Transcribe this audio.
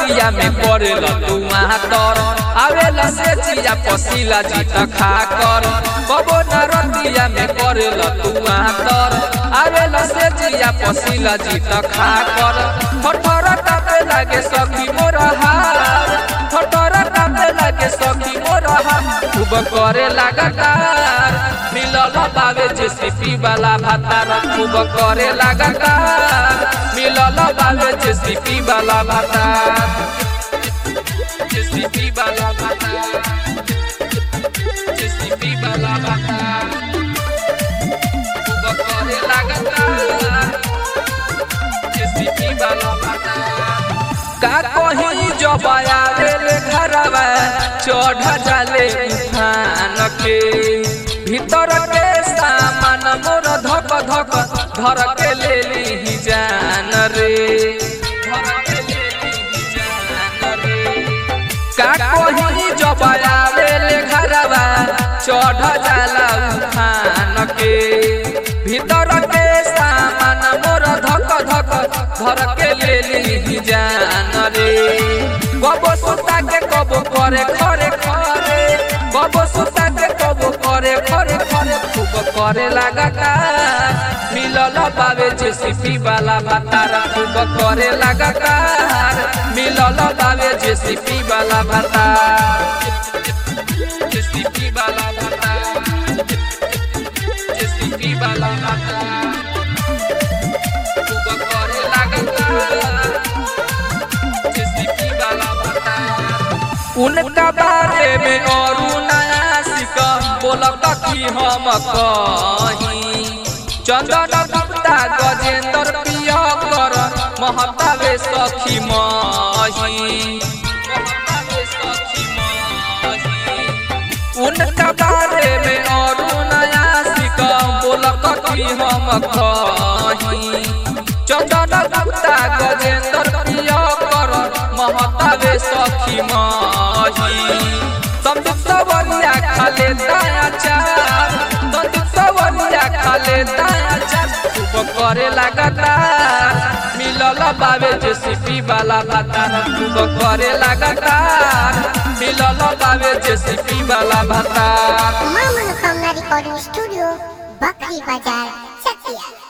रतिया में पड़ेला तू तर आवेला से जिया पसीला जीत खा कर कबो न रतिया में पड़ेला तू तर आवेला से जिया पसीला जीत खा कर ठठर कापे लागे सखी मोर हार ठठर कापे लागे सखी मोर हार खूब करे लगातार मिलल बावे जेसीपी वाला भातार खूब करे लगातार मिलल बावे जेसीपी वाला भातार जेसीपी वाला भातार जेसीपी वाला भातार खूब करे लगातार जेसीपी वाला भातार का कहीं जब आवेले घरवा चढ़ जाले उठान के भीतर के सामान मोर धक धक धर के ले ली जान रे धर के ले ली जान रे का कहीं जब आवेले घरवा चढ़ जाला उठान के भीतर के सामान मोर धक धक धर के ले ली जान रे कबो सुता के कबो करे खरे खरे कबो सुता के कबो करे खरे खरे खूब करे लगातार मिलल बावे जेसीपी वाला भातार खूब करे लगातार मिलल बावे जेसीपी वाला भातार जेसीपी वाला भातार जेसीपी वाला भातार खूब करे लगातार जेसीपी वाला भातार उनका बारे में और नया सिका बोलक कि हम कहीं चंदन गुप्ता गजेंद्र प्रिय कर महतावे सखी मही उनका बारे में और नया सिका बोलक कि हम कहीं चंदन गुप्ता गजेंद्र प्रिय कर महतावे सखी मही संदीप सवरिया खाले दाया चार संदीप सवरिया खाले दाया चार खूब करे लगातार मिलल बावे जेसीपी वाला भातार खूब करे लगातार मिलल बावे जेसीपी वाला भातार मां मनोकामना रिकॉर्डिंग स्टूडियो बकरी बाजार चकिया